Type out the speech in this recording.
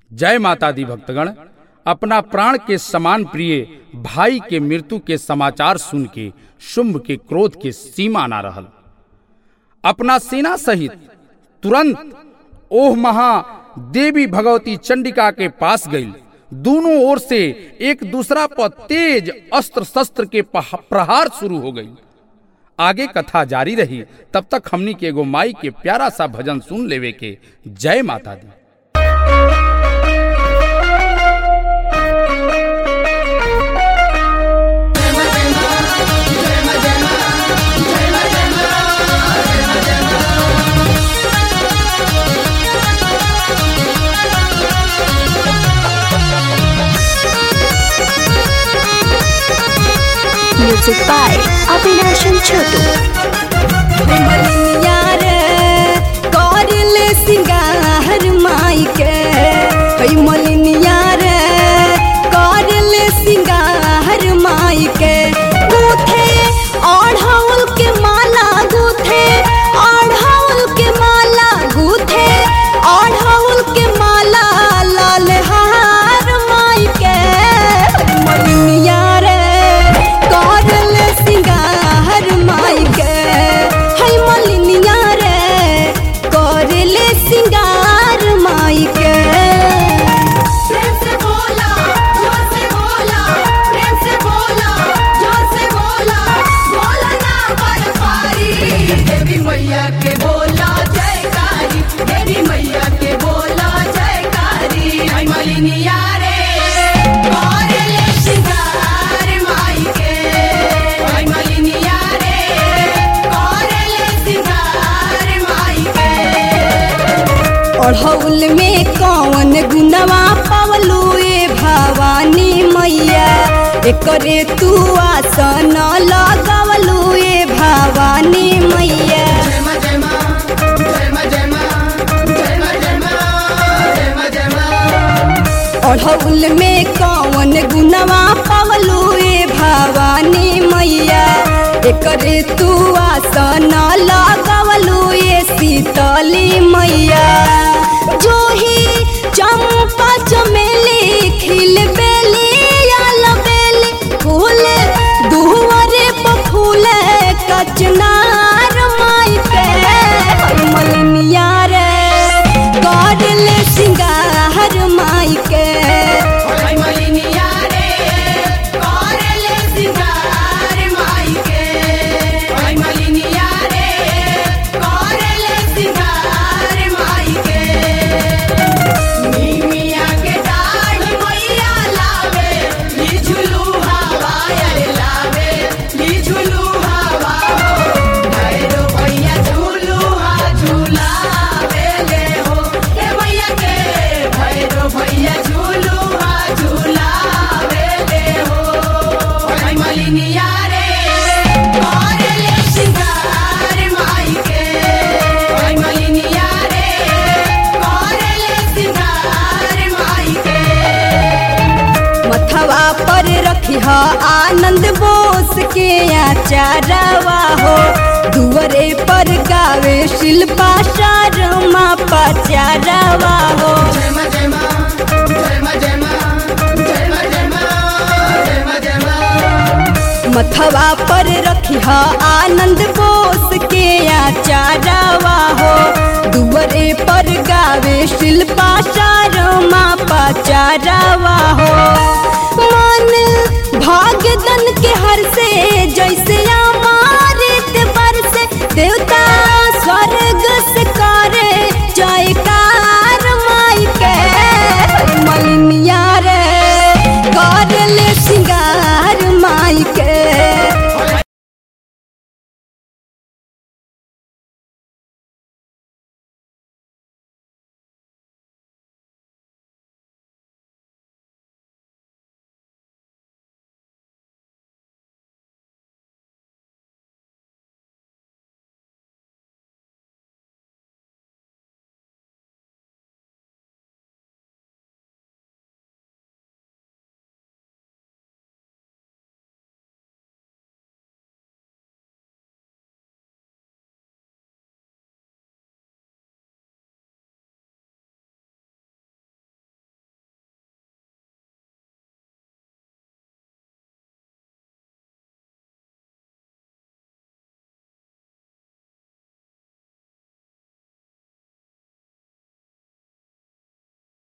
जय माता दी भक्तगण अपना प्राण के समान प्रिय भाई के मृत्यु के समाचार सुन के शुंभ के क्रोध के सीमा ना रहल अपना सेना सहित तुरंत ओह महा देवी भगवती चंडिका के पास गई दोनों ओर से एक दूसरा पर तेज अस्त्र शस्त्र के पह- प्रहार शुरू हो गई आगे कथा जारी रही तब तक हमनी के एगो माई के प्यारा सा भजन सुन लेवे के जय माता दी Music by Avinash and Chotu. यार करले सिंगार माई के हई मलिनिया रे करले सिंगार माई के गूथे ओढ़ाउल के माला गूथे ओढ़ाउल के माला गूथे ओढ़ाउल के माला लाल हार माई के हई मलिनिया रे करले सिंगार माई के हई मलिनिया रे करले सिंगार माई के प्रेम से बोला जोर से बोला प्रेम से बोला जोर से बोला बोला ना पर पारी देवी मैया के बोला जयकारी देवी मैया के बोला जयकारी आई मलिनिया रे करले सिंगार माई के आई मलिनिया रे करले सिंगार माई के ओढ़ौल में कौन गुनवा पवलू ए भवानी मैया एकरे तू आसन लगवलू ए भवानी मैया जय मां जय मां जय मां जय मां जय मां जय मां जय मां जय मां ओढ़ौल में कौन गुनवा पवलू ए भवानी मैया एकरे तू आसन लगवलू ए शीतली मैया जो ही चंपा चमेली खिल बेली आल बेली फूल दुहरे पर फूल कचनार माई पे हई मलिनिया रे करले सिंगार माई के आई मलिनिया रे करले सिंगार माई के आई मलिनिया रे करले सिंगार माई के नीमिया के डाढ़ मैया लावे ली झुलू हवा अरे लावे ली झुलू हवा हो भैरो भैया झूलू हा झूलावे ले हो ए भैया के भैरो भैया झूलू हा झूलावे ले हो आई मलिनिया रे करले सिंगार माई के आई मलिनिया रे करले सिंगार माई के मथवा पर रखी ह आनंद बोस के आचारवा हो दुअरे पर गावे शिल्पा शर्मा पचारवा हो जय मां जय मां जय मां जय मां जय मां जय मां जय मां जय मां मथवा पर रखी ह आनंद बोस के आचारवा हो दुअरे पर गावे शिल्पा शर्मा पचारवा हो मन भाग्यदन के हर से जैसे